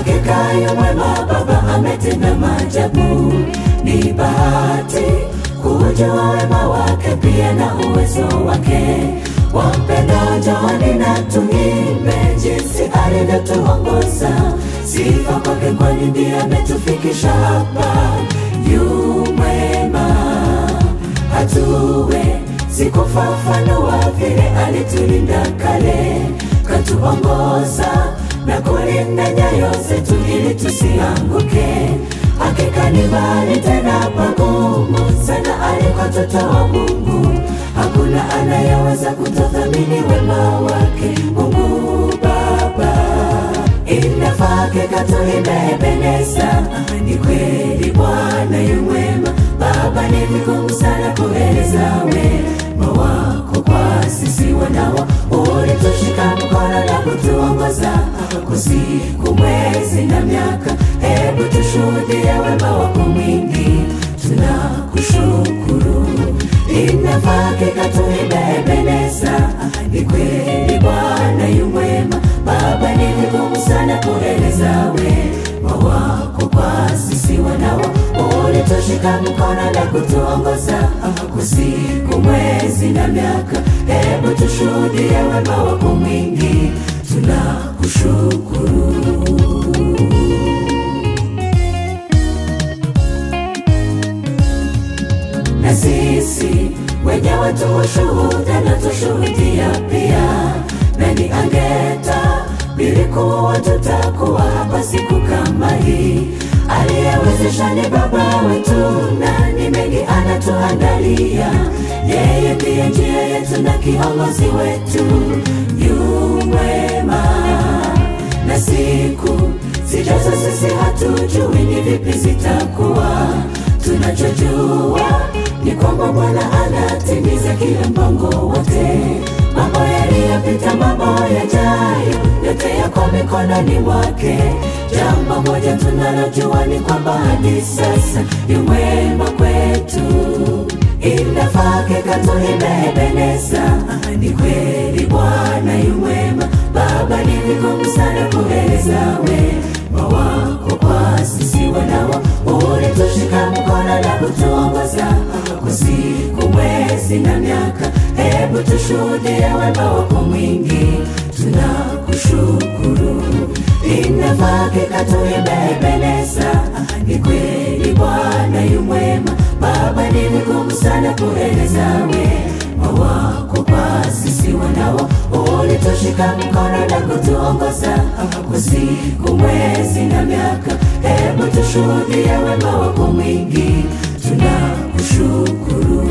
Hakika yu mwema, Baba ametenda maajabu. Ni bahati kujua wema wake, pia na uwezo wake. Wampenda njooni na tuimbe jinsi alivyotuongoza. Sifa kwake, kwani ndiye ametufikisha hapa. Yu mwema, hatuwe sikufafanua vile alitulinda kale, katuongoza na kulinda nyayo zetu ili tusianguke. Hakika ni mbali tena pagumu sana alikototoa Mungu. Hakuna anayeweza kutothamini wema wake Mungu Baba. Inafaa keka tuimebendeza, ni kweli Bwana yu mwema. Baba, ni vigumu sana kueleza wema wako kwa sisi wanawa. Ulitushika mkono na kutuongoza kwa siku, mwezi na miaka. Hebu tushuhudie wema wako mwingi, tunakushukuru. Inafaa keka tuimebendeza, ni kweli Bwana yu mwema. Baba, ni vigumu sana kueleza wema wako kwa sisi wanawa. Ulitushika mkono na kutuongoza kwa siku, mwezi na miaka. Hebu tushuhudie wema wako mwingi, tunakushukuru. na sisi wenyewe tu ushuhuda na tushuhudia pia. Nani angetabiri kuwa tutakuwa hapa siku kama hii? Aliyewezesha ni Baba wetu, na ni mengi anatuandalia. Yeye ndiye njia yetu na kiongozi wetu, yu mwema na siku zijazo sisi hatujui ni vipi zitakuwa. Tunachojua ni kwamba Bwana anatimiza kila mpango wote. Mambo yaliyopita, mambo yajayo, yote yako mikononi mwake. Jambo moja tunalojua ni kwamba hadi sasa yu mwema kwetu. Inafaa keka tuimebendeza, ni kweli Bwana yu mwema. Baba, ni vigumu sana kueleza wema wako kwa sisi wanawa. Ulitushika mkono na kutuongoza kwa siku, mwezi na miaka. Hebu tushuhudie wema wako mwingi, tunakushukuru. Inafaa keka tuimebendeza, ni kweli Bwana yu mwema. Baba, ni vigumu sana kueleza wema wako kwa sisi wanawa. Ulitushika mkono na kutuongoza kwa siku, mwezi na miaka. Hebu tushuhudie wema wako mwingi, tunakushukuru.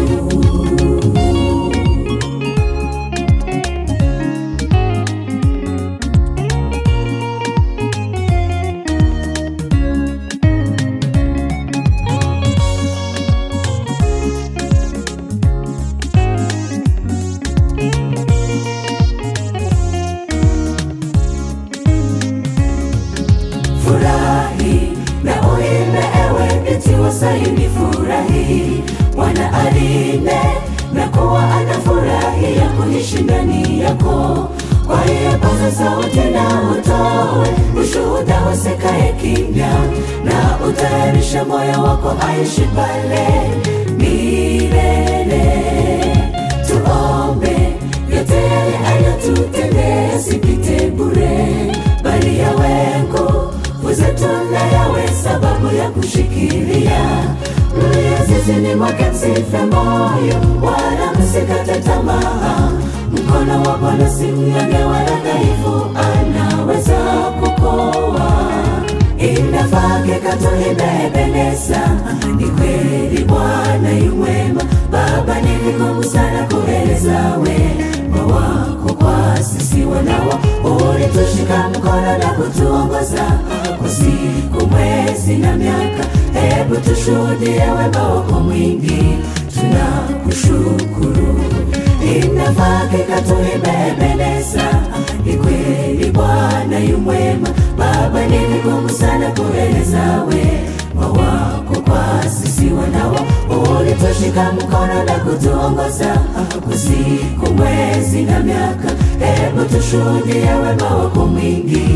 Furahi na uimbe, ewe binti wa Sayuni, furahi. Bwana alinde na kuwa anafurahia kuishi ndani yako. Kwa hiyo paza sauti na utoe ushuhuda, usikae kimya, na utayarishe moyo wako aishi pale milele. Tuombe yote yale aliyotutendea sipite bure, bali yawe nguvu zetu na yawe sababu ya kushikilia. Mlio zizini mwake msife moyo, wala msikate tamaa. Mkono wa Bwana si mnyonge wala dhaifu, anaweza kukoa. Inafaa keka tuimebendeza, ni kweli Bwana yu mwema. Baba, ni vigumu sana kueleza wema wako kwa sisi wanawa. Ulitushika mkono na kutuongoza kwa siku, mwezi na miaka. Hebu tushuhudie wema wako mwingi, tunakushukuru. Inafaa keka tuimebendeza, ni kweli Bwana yu mwema. Baba, ni vigumu sana kueleza wema wako kwa sisi wanawa. Ulitushika mkono na kutuongoza kwa siku, mwezi na miaka. Hebu tushuhudie wema wako mwingi,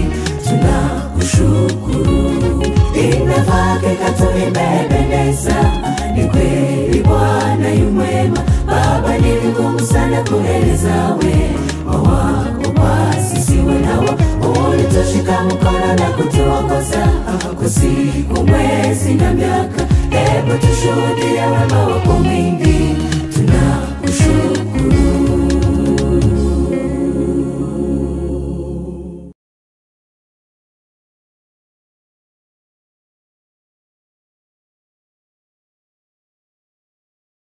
tunakushukuru. Imefaa hakika tu imependeza, ni kweli Bwana yu mwema. Baba, ni vigumu sana kueleza wema wako kwa sisi wanawa. Ulitushika mkono na kutuongoza kwa siku, mwezi na miaka. Hebu tushuhudie wema wako mwingi